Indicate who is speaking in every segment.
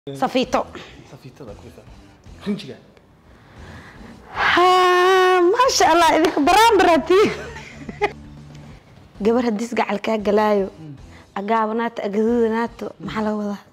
Speaker 1: safiito
Speaker 2: safiitada ku fahmay rinjiga
Speaker 1: Ha, maasha allah idinka baraanbarati gabar haddii isgacal kaa galaayo agaabanaato agadudanaato maxaa laga wadaa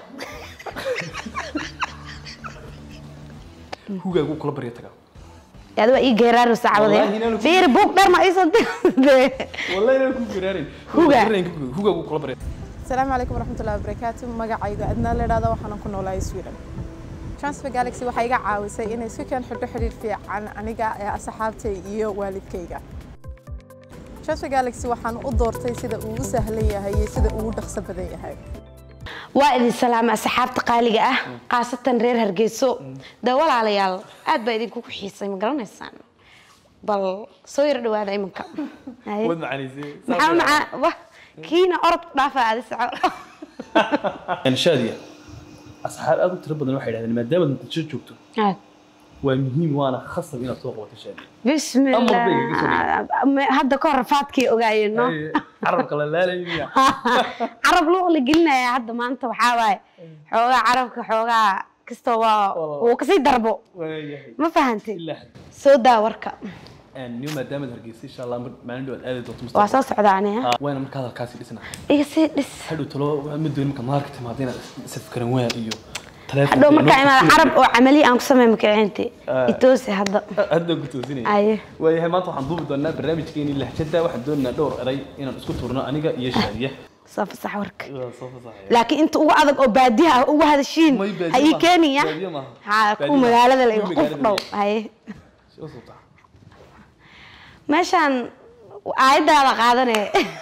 Speaker 2: hugaagu kula barya tagaa
Speaker 1: adi waa ii geeraaro saacadee
Speaker 2: Wallahi inaan ku-
Speaker 1: fiiri buug dheer ma iisoo dirtay
Speaker 2: wallahi inaan ku garaarin
Speaker 1: Huga.
Speaker 2: hugaagu kula barya
Speaker 3: asalaamu calaykum waraxmatullahi wabarakaatu magacayga adnaa la idhahdo waxaanan ku noolahay sweden transfer galaxy waxay iga caawisay inay isku keen xidho xidhiir fiican aniga ee asxaabtay iyo waalidkayga transfer galaxy waxaan u doortay sida uu u sahlan yahay iyo sida uu u dhaqso badan yahay
Speaker 1: waa idin salaama asxaabta qaaliga ah khaasatan reer hargeyso de walaalayaal aad baa idinkugu xiisay ma garanaysaan bal soo yar dhawaada iminka Haye.
Speaker 2: wad macaanaysay
Speaker 1: maxaa macaa wah kiina orod ku dhaafa adi soco
Speaker 2: shaadiya asxaab aad u tiro badan waxay dhahdeen maadaama muqdisho joogto
Speaker 1: Aad.
Speaker 2: waa muhiim waana khasab inaad soo qabato shaadiya
Speaker 1: bismillah
Speaker 2: Amar bay iga soo
Speaker 1: Me- hadda ka hor rafaadkii ogaayeen no
Speaker 2: carabka la laalay miya
Speaker 1: carab luuq la gelinaya hadda maanta waxaa waaye xoogaa carabka xoogaa kastoo waa
Speaker 2: Wallah.
Speaker 1: uu kasii darbo
Speaker 2: waayahay
Speaker 1: ma fahantay
Speaker 2: ilaa
Speaker 1: soo daa warka
Speaker 2: niyo maadaama hargeysa insha allah mar- maalin dhow aad aadi doonto
Speaker 1: waa
Speaker 2: mustaqbalka
Speaker 1: soo socdaa aniga
Speaker 2: Ah, waana marka hadalkaasi dhisna
Speaker 1: iga sii dhis
Speaker 2: hadhow talo ma dooni marka maarka timaada inaad isafkaran waa iyo taleefon
Speaker 1: hadhow markaa imaada carab oo camali aan ku sameey makaciinti
Speaker 2: Ah.
Speaker 1: itoosi hadda
Speaker 2: hadda ku toosinaya
Speaker 1: aye
Speaker 2: waayahay maanta waxaan duubi doonaa barnaamijkeeni lahjada waxaan doonaynaa dhowr eray inaan isku turno aniga iyo shaadiya
Speaker 1: soo fasax warka
Speaker 2: Waa soo fasaxaya.
Speaker 1: laakiin inta ugu adag oo baadiyaha ah ugu hadashiin
Speaker 2: May baadiyo
Speaker 1: ha ii
Speaker 2: maaha.
Speaker 1: keenaya
Speaker 2: Baadiyo maaha.
Speaker 1: ha
Speaker 2: Baadiyo
Speaker 1: ku
Speaker 2: maaha.
Speaker 1: magaalada la
Speaker 2: Kuwii
Speaker 1: iga qof
Speaker 2: magaalada
Speaker 1: dhow
Speaker 2: la
Speaker 1: haye
Speaker 2: Soo socdaa.
Speaker 1: meeshaan aayadaada qaadane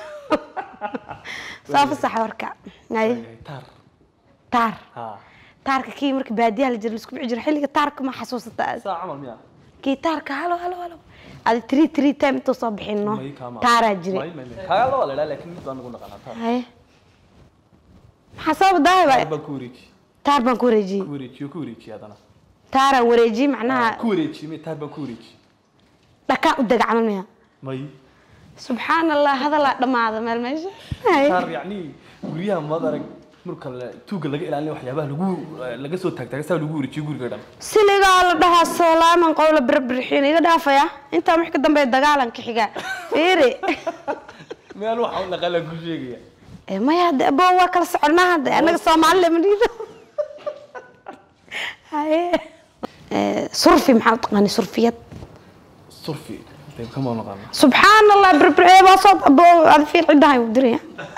Speaker 1: soo fasax warka haye
Speaker 2: Waayahay, taar
Speaker 1: taar
Speaker 2: ha
Speaker 1: taarka kii marka baadiyaha la jira laisku bixi jiro xilliga taarka ma xasuusata
Speaker 2: saa camal miya
Speaker 1: kii taarka halo halo halo adi three three time intuu soo bixin no
Speaker 2: May kama.
Speaker 1: taaraa jire
Speaker 2: May, may, may. kaaga loo leedaa laakiin mid baan nagu naqanaa taar
Speaker 1: haye maxaa soo badaahay
Speaker 2: taar
Speaker 1: ba
Speaker 2: baan ku wareeji
Speaker 1: taar baan ku wareejiyey
Speaker 2: ku wareejiyo ku wareeji haddana
Speaker 1: taaraan wareejiyey macnaha
Speaker 2: ku wareeji may taar baan ku wareeji
Speaker 1: dhakaan u dega camal miya
Speaker 2: may
Speaker 1: subxaan allah hadalaa dhammaada meel meesha Haye.
Speaker 2: taar yacni guryaha maad arag marka la- tuuga laga ilaalinayo waxyaabaha lagu laga soo taagtaaga saa lagu wareejiyo guriga dhan
Speaker 1: siligaa la dhahaa salaaman qowla birbirxiin iga dhaafaya intaa wix ka dambeeya dagaalan ka xiga fiiri
Speaker 2: meel waxa u dhaqala ku sheegaya
Speaker 1: Eh, maya hadde abo waa kala soconaa hadde annaga soomaalile ma dhiido haye Eh, surfi maxaa u taqaani surfiyad
Speaker 2: surfi qayb kama naqaana
Speaker 1: subxaan allah birbirxee baa soo abo ada fiir ciddahay u diraya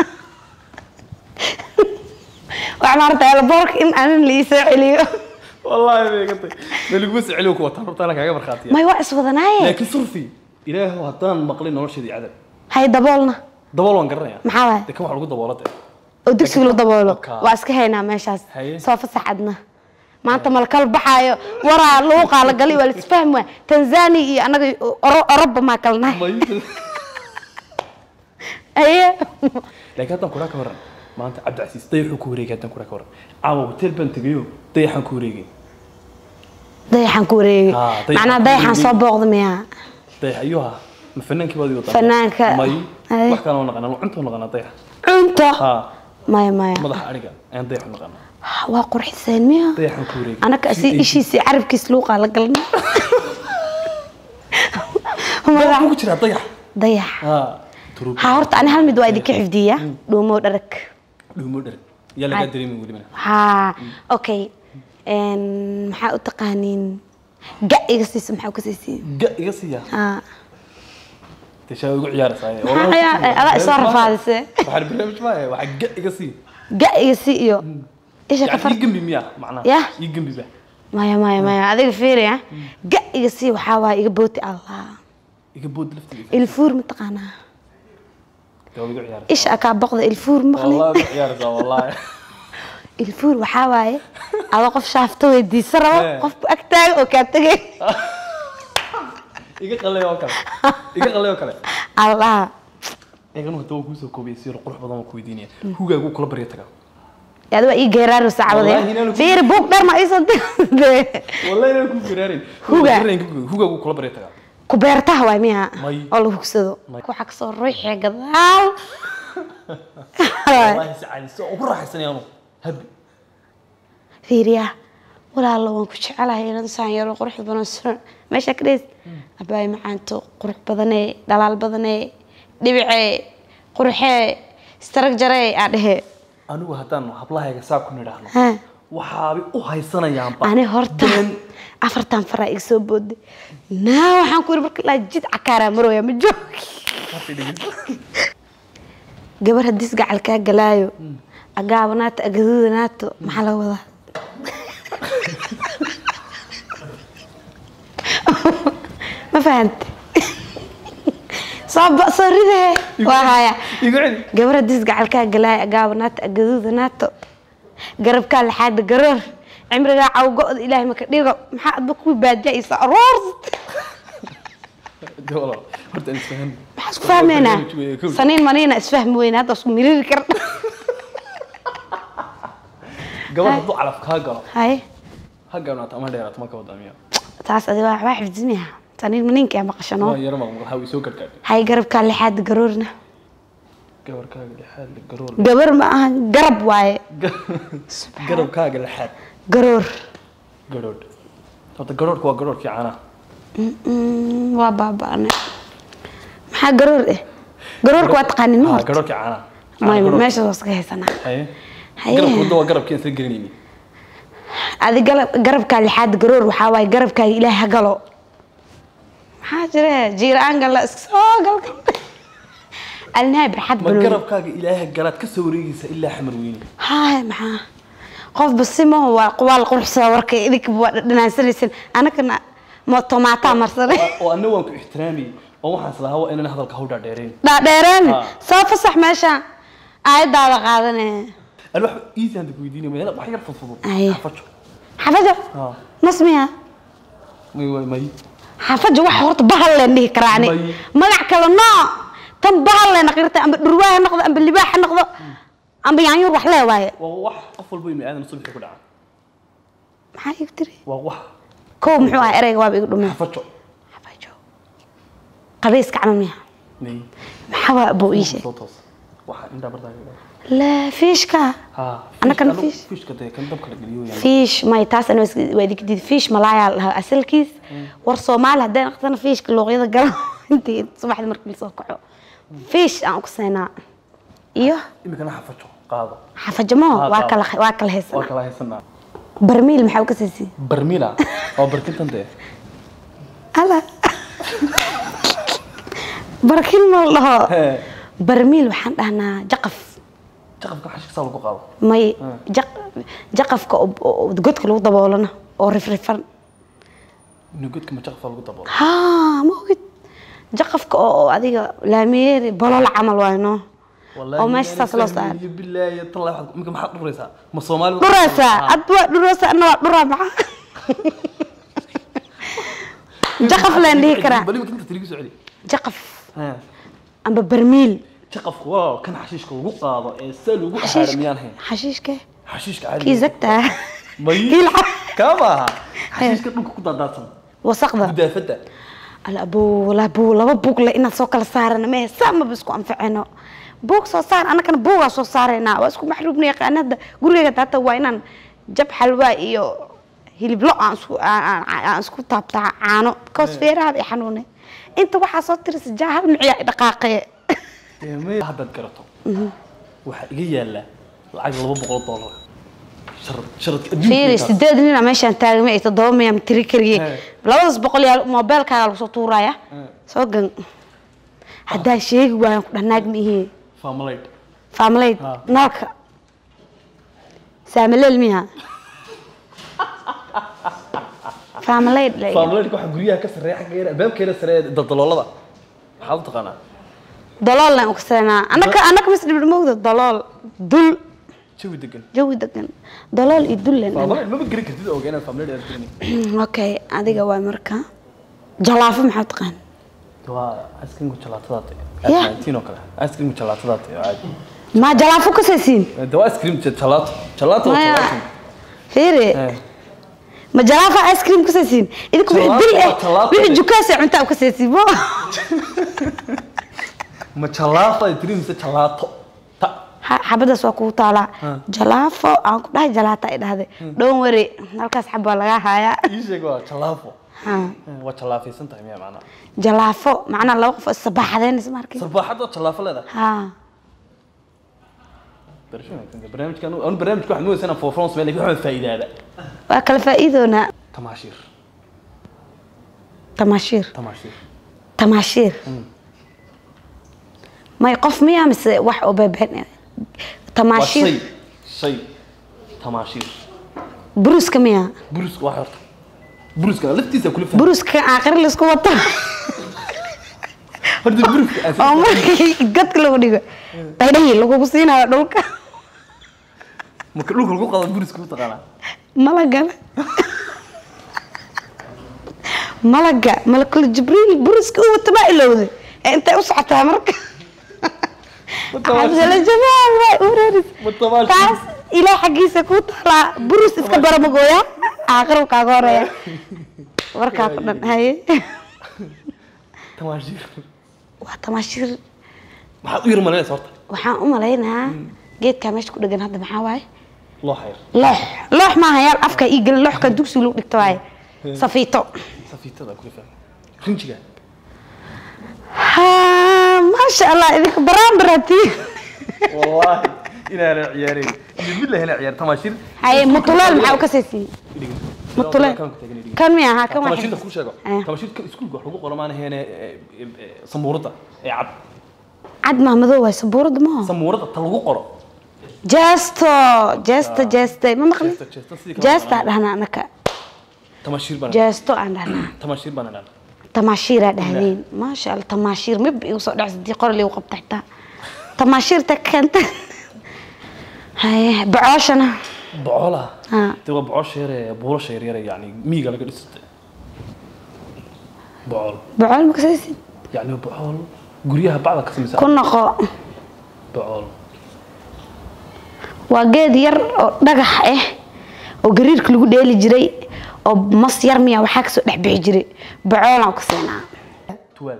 Speaker 1: waxaa maarata elboorka in anin la iisoo celiyo
Speaker 2: wallaahi bay iga tay ma laguma siceliyo ku wataan horta anaa kaaga markhaatiya
Speaker 1: may waa iswadanaaye
Speaker 2: laakiin surfi ilaahu haddaan maqlin nolosheedii cadab
Speaker 1: hay daboolna
Speaker 2: dabool waan garanaya
Speaker 1: maxaa waay
Speaker 2: de kan wax lagu daboolada
Speaker 1: oo dugsiga lagu daboolo
Speaker 2: Okaa.
Speaker 1: waa iska haynaa meeshaas
Speaker 2: Haye.
Speaker 1: soo fasaxadna maanta malkal baxaayo waraa lagu qaalagalay waa laisfahmi waay tanzania iyo annaga Oro- oroba maa kala nahay
Speaker 2: may
Speaker 1: aye
Speaker 2: laakiin haddaan kuraa ka waran maanta cabdicasiis dayaxuu ku wareegay haddaan kuraa ka waran caawa hotel baan tegayo dayaxaan ku wareegay
Speaker 1: dayaxaan ku wareegay
Speaker 2: Ah, dayaxaan
Speaker 1: macnaa
Speaker 2: ku
Speaker 1: dayaxaan
Speaker 2: wareegay.
Speaker 1: soo booqda miyaa
Speaker 2: dayax ayuu ahaa ma fanaankii baad wadaa
Speaker 1: Fanaanka.
Speaker 2: may
Speaker 1: Haye.
Speaker 2: wax kale oo naqanaa cuntuu naqanaa dayax
Speaker 1: cunto
Speaker 2: ha
Speaker 1: maya maya
Speaker 2: madaxa ariga ayaan dayaxu naqanaa
Speaker 1: waa qurxiseen miya
Speaker 2: dayaxaan ku wareegay
Speaker 1: anaka si ishiisii carabkiis luuqaa la galna
Speaker 2: Dayax ku jiraa dayax
Speaker 1: dayax
Speaker 2: ha turub
Speaker 1: ha horta ani hal mid waa idinka xifdiya dhuumo dharag
Speaker 2: dhuumo dher yaa lagaa dareemin weli mana
Speaker 1: ها اوكي ان maxaa u taqaaniin ga iga siisa maxaa ka siisiin
Speaker 2: ga iga siiya
Speaker 1: ha
Speaker 2: teshaa ugu ciyaaraysaa
Speaker 1: Maxaa ciyaar- adaa isoo rafaadisay.
Speaker 2: waxaan barnaamij maahe waxa ga iga sii
Speaker 1: ga iga si iyo isha ka
Speaker 2: yani
Speaker 1: far
Speaker 2: ii gembi miya macnaha
Speaker 1: Yah.
Speaker 2: ii gembi ba
Speaker 1: maya maya maya adiga fiiriya ga iga si waxaa waaye iga booti allah
Speaker 2: iga bood laftigiisa
Speaker 1: ilfuur ma taqaanaa
Speaker 2: yaa ugu ciyaaraysaa
Speaker 1: isha akaa boqda ilfuur maqli
Speaker 2: والله ugu ciyaaraysaa wallahi
Speaker 1: ilfuur waxaa waaye adoo qof shaafto weydiisa rabo
Speaker 2: Eh.
Speaker 1: qofku ag taaga oo kaa tegay
Speaker 2: iga qalay oo kale iga qalay oo kale
Speaker 1: allah
Speaker 2: eeganu hadda waan kuusoo koobiyay si qurux badan waan ku weydiinaya hugaagu kula barya tagaa
Speaker 1: adi waa ii geeraaro
Speaker 2: Wallahi
Speaker 1: saacadee
Speaker 2: inaan ku-
Speaker 1: fiiri buug dheer ma iisoo dirtay
Speaker 2: wallahi inaan ku garaarin
Speaker 1: Huga.
Speaker 2: hugaagu kula barya tagaa
Speaker 1: ku beertaha waay miya
Speaker 2: May.
Speaker 1: oo la hugsado
Speaker 2: May.
Speaker 1: waxaa kasoo ruuxee gadaal
Speaker 2: wallahi si caadi si ugu raaxaysanaya anu habi
Speaker 1: fiiriyaa walaalo waan ku jecelahay inan saan yaro qurux badan suran meesha ka dheys abaay macaanto qurux badanee dhalaal badanee dhibicee quruxee istarag jaree aa dhehee
Speaker 2: anigu haddaan hablahayga saa ku nidhaahno
Speaker 1: Ha.
Speaker 2: waxaabay u haysanayaanba
Speaker 1: ani horta
Speaker 2: been.
Speaker 1: afartan faraa iga soo booday naa waxaan ku yiri marka ilaa jid cakaaraa marooya ma joogi gabar haddii isgacal kaa galaayo agaabanaato agaduudanaato maxaa laga wadaa ma fahante soo ba- soo ridee waa haya
Speaker 2: igu celi
Speaker 1: gabar haddii isgacal kaa galaayo agaabanaato agaduudanaato garabkaa laxaada garoor cimrigaa cawgo-da ilaahay maka dhigo maxaa adba kuwii baadiya isa aroors
Speaker 2: De walaal, horta aan isfahan
Speaker 1: maxaa isku fahmeynaa saniin maniina isfahmi weyna hadda isku miriri kar
Speaker 2: gabadh hadduu calaf kaa galo
Speaker 1: haye
Speaker 2: ha gaabnaato ama dheeraato ma ka wadaamiya
Speaker 1: taas adi waa waa xifdismiha saniin maniinka yaa maqashano
Speaker 2: waa yaro maqmaqal ha way soo gargaadhay
Speaker 1: haye garabkaa lixaad garoorna
Speaker 2: gabarkaaga lixaad la garoor
Speaker 1: gabar ma aha garab waaye
Speaker 2: garabkaaga lixaad
Speaker 1: garoor
Speaker 2: garoodh horta garoodhka waa garoodhkii caanaha
Speaker 1: Mm, waa baaba'ane maxaa garoor eh garoorka waa taqaanin ma
Speaker 2: ha
Speaker 1: horta
Speaker 2: garoodhkii caanaha
Speaker 1: may
Speaker 2: Garoodhka.
Speaker 1: meesha waa iska haysanaa
Speaker 2: haye
Speaker 1: Haye.
Speaker 2: garabka wadda waa garabkii aan isla gelinayni
Speaker 1: adi galab garabkaa lixaad garoor waxaa waaye garabkaaga ilaah ha galo maxaa jire jiiraan galla iska soo galka alinahay barxad
Speaker 2: ma
Speaker 1: banooni
Speaker 2: garabkaaga ilaaha galaad ka soo wareegaysa ilaa xamar weyne
Speaker 1: haay maxaa qof basimaho waa waa la quruxsadaa warka idinka waa dhanaansanaysan anagana ma tomaataa marsanay
Speaker 2: oo anna waan ku ixtiraamayay oo waxaan islahaa waa inaan hadalka hawdhaa dheerayn
Speaker 1: dhaadheereen
Speaker 2: Ah.
Speaker 1: soo fasax meesha aayadaada qaadane
Speaker 2: ani wax easy handa ku weydiinaya meel wax yar fudfudud
Speaker 1: Haye.
Speaker 2: xafajo
Speaker 1: xafajo
Speaker 2: ha
Speaker 1: nasmiya
Speaker 2: may way may
Speaker 1: xafajo wax horta bahal leen dhihi karaa ani
Speaker 2: May.
Speaker 1: magac kale noo tan bahal leen aqirta amba dhurwaa ha noqdo amba libaax ha noqdo amba yaanyuur wax lee waaye
Speaker 2: waa wax qof walba ibni aadan subaxii ku dhaca
Speaker 1: maxaa igu tiri
Speaker 2: waa wax
Speaker 1: kow muxuu ahaa ereyga waaba igu dhumeen
Speaker 2: xafajo
Speaker 1: xafajo qabayska camal miya
Speaker 2: may
Speaker 1: maxaa waa abuu ii sheeg
Speaker 2: soo toos waxa indhaa bardaaga
Speaker 1: la fiishka
Speaker 2: ha
Speaker 1: Anna kan
Speaker 2: anigu
Speaker 1: fish.
Speaker 2: fishka dee kan dabka la geliyo yani
Speaker 1: fiish may taas ana waa idinka diid fiish malaayaa la dhahaa asalkiis war soomaali haddaan aqtana fiishka luuqyada galo intii subaxdii markii lasoo kaco fiish aan ku seenaa iyo
Speaker 2: imikana xafajo qaado
Speaker 1: xafajamo
Speaker 2: Ah,
Speaker 1: waa
Speaker 2: ah.
Speaker 1: kala waa kala
Speaker 2: waa
Speaker 1: haysanaa
Speaker 2: kala haysanaa
Speaker 1: barmiil maxaa u ka siisay
Speaker 2: barmila waa barkintan dee
Speaker 1: ala barkin ma la dhaho
Speaker 2: Hee.
Speaker 1: barmiil waxaan dhahnaa jaqaf
Speaker 2: jaqafka xashka saa lagu qaado
Speaker 1: may jaq- jaqafka oo- oo godka lagu daboolana oo rifrifan
Speaker 2: inuu godka ma jaqafka lagu daboolo
Speaker 1: haa ma ogid jaqafka oo oo adiga laamiyeeri bolol camal waayo no oo meesha saas loo saaray
Speaker 2: bilaahi tallah waxaad imika maxaad dhuraysaa ma soomaali
Speaker 1: dhuraysaa adba waa dhuraysaa ana waa dhuraa maxaa jaqaf leen dhihi karaa
Speaker 2: bal imika inta tiligu soo celi
Speaker 1: jaqaf
Speaker 2: Ha.
Speaker 1: amba barmiil
Speaker 2: jaqafku waa kan xashiishka lagu qaado ee saa lagu
Speaker 1: xashiish
Speaker 2: axaara miyaan hayn
Speaker 1: xashiishke
Speaker 2: xashiishka caadiga
Speaker 1: kii zagtaa
Speaker 2: may
Speaker 1: kii lacag
Speaker 2: kaa maaha xashiishka dhulka ku daadaadsan
Speaker 1: wasaqda
Speaker 2: gudaafada
Speaker 1: ala abuu la abuu laba buug le inaad soo kala saarana mehe saa maba isku anficino buug soo saar annagana buugaa soo saaraynaa waa isku maxruubna yaqaanada gurigeyga daata waa inaan jab xalwaa iyo hiliblo aan isku aan- aan aan isku taabtaa caano koos feeraha i xanuune inta waxaa soo tirisa jaa hal miciyaa i dhaqaaqee
Speaker 2: dee may haddaad garato waxaa iga yaala lacag laba boqol doolar sharad sharadka
Speaker 1: fiiri
Speaker 2: adduunka
Speaker 1: sideed nina meeshaan taagmay ay toddoba miyaa tiri kariye
Speaker 2: Hey.
Speaker 1: labadaas boqol yaa moobeelkaaga lagu soo tuuraya soo gan haddaan sheegi waayan ku dhanaag ma ihii
Speaker 2: famalayd
Speaker 1: faamaleyd
Speaker 2: Ha.
Speaker 1: nalka saamaleel miya faamaleyd
Speaker 2: famalaydka waxaa guryaha ka sarreeya xagga yar albaabkeeda sarreeya daldaloolada maxaad u taqaanaa
Speaker 1: daloolna u kasanaa anaka anaka mis dhibir moogda dalool dul
Speaker 2: jawi degan
Speaker 1: jawi degan dalool iyo dullen
Speaker 2: famalayd maba geri kartid oga inaad famalayd aad gerini
Speaker 1: okay adiga waa marka jalaafo maxaa taqaan
Speaker 2: waa askringu jalaatadaate
Speaker 1: Yeah.
Speaker 2: oo kale askringu jalaatadaate oo caadi
Speaker 1: ma jalaafo ka saysiin
Speaker 2: de waa askrim jalaato jalaato waa
Speaker 1: maya
Speaker 2: jalaato
Speaker 1: fiiri
Speaker 2: Eh.
Speaker 1: ma jalaafa ice cream ka saysiin idinku wixii
Speaker 2: Jalaato
Speaker 1: bil
Speaker 2: waa
Speaker 1: eh
Speaker 2: jalaato.
Speaker 1: wixii jukaasa cuntaa u ka saysiin mo
Speaker 2: ma jalaato ay tiri mise jalaato ta
Speaker 1: Ha- xabadaas waa kugu taalaa
Speaker 2: Ha.
Speaker 1: jalaafo aan ku dhahay jalaata ay dhahday dhown wari halkaas xab waa lagaa hayaa
Speaker 2: ii sheeg waa jalaafo
Speaker 1: Ha.
Speaker 2: waa jalaafaysan tahay miya macnaa
Speaker 1: jalaafo macnaa laba qof isabaaxadeynaysa markii
Speaker 2: sabaaxad oo jalaafo leedahay
Speaker 1: ha
Speaker 2: barasho wanaagsan barnaamijkan anu barnaamijka waxaan moodaysa inaan foofroon samey lakin waxaan faa'iidaada
Speaker 1: waa kala faa'iidoonaa
Speaker 2: tamaashiir
Speaker 1: tamaashiir
Speaker 2: tamaashiir
Speaker 1: tamaashiir
Speaker 2: Mm.
Speaker 1: may qof miyaa mise wax oo beebeen
Speaker 2: waa
Speaker 1: tamaashiir
Speaker 2: shay shay tamaashiir
Speaker 1: buruska miyaa
Speaker 2: buruska waa horta buruska laftiisa kula fahmay
Speaker 1: buruska aakhiri laisku wato
Speaker 2: horta buruska aan
Speaker 1: oo markii gadka lagu dhigo dhaydhayi lagugu siinayo dhulka
Speaker 2: marka dhulka lagu qado buruska u taqaanaa
Speaker 1: malagana malaga malakul jibriil buruska u wata baa ilowday ee intay u socotaa marka cabdala jamaal waa ureeris
Speaker 2: Ma tamaashiir.
Speaker 1: taas ilaah xaggiisa ku taalaa burus iska baramagooya aakhir kaaga horeeya warkaa ku dhan haye
Speaker 2: tamaashiir
Speaker 1: waa tamaashiir
Speaker 2: maxaad u yar malaynaysa horta
Speaker 1: waxaan u malaynayaa geedkaa meesha ku dhegan hadda maxaa waaye
Speaker 2: loo xayr
Speaker 1: loox loox maaha yaal afka ii gelin looxka dugsi lagu dhigto waaye safiito
Speaker 2: safiitada kula fahmay rinjiga
Speaker 1: ha maasha allah idinka baraan baratiin
Speaker 2: wallaahi inaana ciyaareyn iyo billahi inaa ciyaar tamaashiir
Speaker 1: haye mutuleel maxaa u ka saysiiyey mutuleel kan miya ha kan waa
Speaker 2: tamaashiirta ku sheego
Speaker 1: Eh.
Speaker 2: tamaashiirka iskuulka wax lagu qoro maana heene samuurada ee cad
Speaker 1: cad mahmadow waay sabuurada maho
Speaker 2: samuurada ta lagu qoro
Speaker 1: jeesto jeesto jeeste ma maqli
Speaker 2: Jeesto, jeesto, sidii kale
Speaker 1: jeestaa
Speaker 2: maqlaan.
Speaker 1: dhahnaa anaka
Speaker 2: tamaashiir baan
Speaker 1: jeesto aan dhahnaa
Speaker 2: tamaashiir baan idhaan
Speaker 1: tamaashiiraa dhahdeen maasha allah tamaashiir mib igu soo dhacsa dii qori liigu qabta xitaa tamaashiirta keenta haye bacooshana
Speaker 2: bocoolaha
Speaker 1: ha
Speaker 2: de waa bocoosha yare buulasha yaryare yani miyiga laga dhistay bocool
Speaker 1: bacool ma kasaysid
Speaker 2: yani bocool guryaha bacda ka samaysa
Speaker 1: ku noqo
Speaker 2: bocool
Speaker 1: waa geed yar oo dhagax ah oo gariirka lagu dheeli jiray oo mas yar miya waxaa kasoo dhex bixi jiray bacoolaan ku siinaa
Speaker 2: tuwaal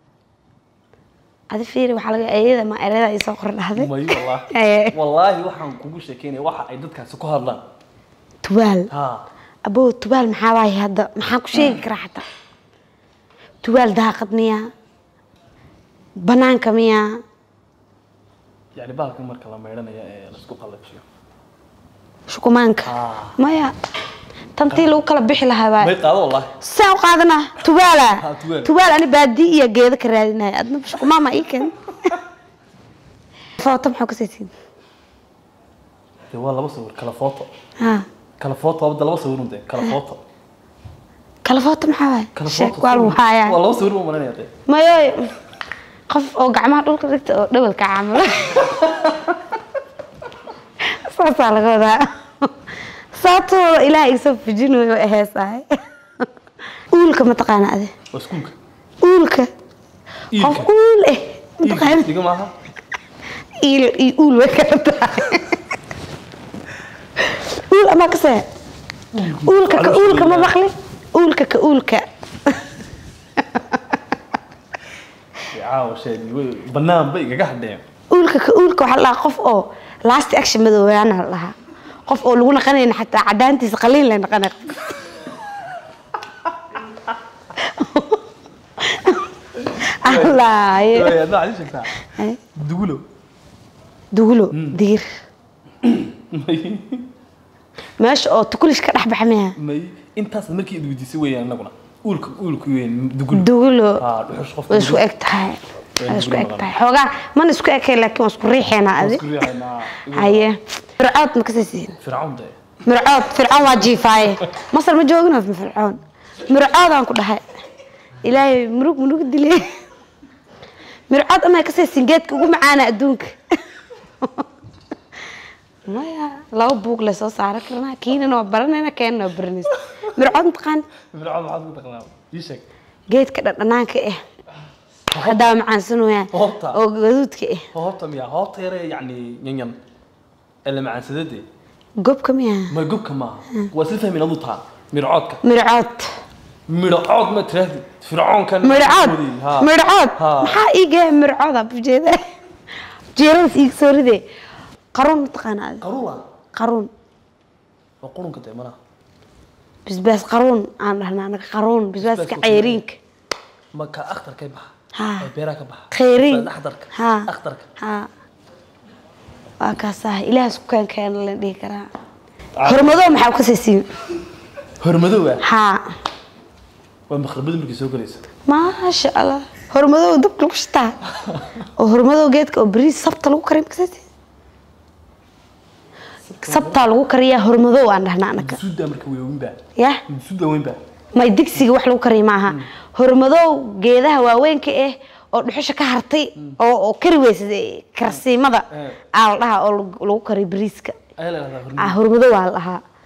Speaker 1: adi fiiri waxaa laga eeyada ma erada isoo qor dhahday
Speaker 2: may wallaahi
Speaker 1: Eh.
Speaker 2: wallaahi waxaan kugu sheekeynaya waxa ay dadkaasi ku hadlaan
Speaker 1: tuwaal
Speaker 2: ha
Speaker 1: aboo tuwaal maxaa waaye hadda maxaan ku sheegi karaa xataa tuwaal daaqad miya banaanka miya
Speaker 2: yani bahalkan marka la maydhanaya ee laisku qallajiyo
Speaker 1: shukumaanka
Speaker 2: Ah.
Speaker 1: maya tantii lagu kala bixi lahaa
Speaker 2: may
Speaker 1: waay
Speaker 2: qaado wallaahi
Speaker 1: saa u qaadanaa tuwaala
Speaker 2: Ha, tuwaal.
Speaker 1: tuwaal ani baadi iyo geedo ka raadinaya adna shukumaama ii keen footo maxaa kasaysiin
Speaker 2: de waa laba sawir kala footo
Speaker 1: ha
Speaker 2: kala footo waa laba sawir un de kala footo
Speaker 1: kala footo maxaa waay
Speaker 2: kala
Speaker 1: sheeg
Speaker 2: footo
Speaker 1: waa lagu
Speaker 2: waa
Speaker 1: haayaa
Speaker 2: laba sawir buu malinaya de
Speaker 1: mayoy qof oo gacmaha dhulka dhigta oo dhawalka caamilo saasaa laga wadaa saatooda ilaah iga soo fujinayo waa heesahay uulka mataqaana ade
Speaker 2: waa iskuulka
Speaker 1: uulka qof
Speaker 2: iilka
Speaker 1: uul eh
Speaker 2: iilka
Speaker 1: mataqaana
Speaker 2: diga maaha
Speaker 1: iil iyo uul way kala tahay uul ama kasee uulka ka uulka ma maqli uulka ka uulka
Speaker 2: caawa sheegi way banaan ba igaga hadheen
Speaker 1: uulka ka uulka waxaa la dhahaa qof oo last action madoobaana la dhahaa qof oo lagu naqanayna xataa cadaantiisa qaliin la naqanay allaaye
Speaker 2: Way, adna waxaad ii sheegtaa dugulo
Speaker 1: dugulo digir
Speaker 2: may
Speaker 1: meesha oo tukulish ka dhex baxa miya
Speaker 2: may intaas markii id weydiisay weeyaan anaguna uulka uulku weyn dugulo
Speaker 1: dugulo
Speaker 2: haa dhuxush qofka
Speaker 1: way isku eg tahay way isku eg tahay xoogaa mana isku ekay laakiin waa isku riixeynaa adi
Speaker 2: isku riixaynaa
Speaker 1: haye fircood ma kasaysiin
Speaker 2: fircawn de
Speaker 1: mircood fircoon waa jiifaaye masar ma joogina fircoon mircoodaan ku dhahay ilaahay murug murug dile mircood ama ka saysin geedka ugu macaana adduunka maya laba buug le soo saaran karnaa kiinana waa baranayna keenana waa baranaysa mircood mataqaan
Speaker 2: fircawn maxaad ku taqnaa ii sheeg
Speaker 1: geedka dhadhanaanka ah haddaa macaansano wayaan
Speaker 2: Hoobta.
Speaker 1: oo gaduudka ah
Speaker 2: hoobta miya hoobta yare yacni yanyan ee la macaansadade
Speaker 1: gobka miyaa
Speaker 2: ma gobka maaha waa isla fahmin aduu taa mircoodka
Speaker 1: mircood
Speaker 2: midhacood ma tirahdid fircoonkan
Speaker 1: mircood
Speaker 2: Ha.
Speaker 1: mircood
Speaker 2: Ha.
Speaker 1: maxaa iiga mircooda bujeeda jeeradaas iiga soo ride qaruun mataqaana adi
Speaker 2: qaruula
Speaker 1: qaruun
Speaker 2: waa qurunka dee malaha
Speaker 1: bisbaas qaruun aan dhahnaa anaga qaruun bisbaaska
Speaker 2: Bisbaaska
Speaker 1: ceyriinka
Speaker 2: ma ka akhtarkay baxa
Speaker 1: Ha.
Speaker 2: ee beeraha ka baxa
Speaker 1: kheyriin
Speaker 2: akhtarka
Speaker 1: ha
Speaker 2: akhtarka
Speaker 1: ha waa kaasaa ilaahas ku keenkeena la dhihi karaa hormadoo maxaa ka siisiin
Speaker 2: hormadow ah
Speaker 1: haa
Speaker 2: waa maqrabada markay soo galaysa
Speaker 1: maasha allah hormadow dabka lagu shitaa oo hormadow geedka oo bariis sabta lagu kariyo makasati sabtaa lagu kariyaa hormadow aan dhahnaa anaga
Speaker 2: suuda marka weynba
Speaker 1: yah
Speaker 2: suuda weynba
Speaker 1: may digsiga wax lagu kariyo maaha hormadow geedaha waaweynka ah oo dhuxusha ka hartay oo oo kari weysa karsiimada
Speaker 2: Eh.
Speaker 1: aa la dhahaa oo lagu- lagu kariyo bariiska
Speaker 2: ayaa la dhahdaa
Speaker 1: ah
Speaker 2: hormadow
Speaker 1: hormadow aa la dhahaa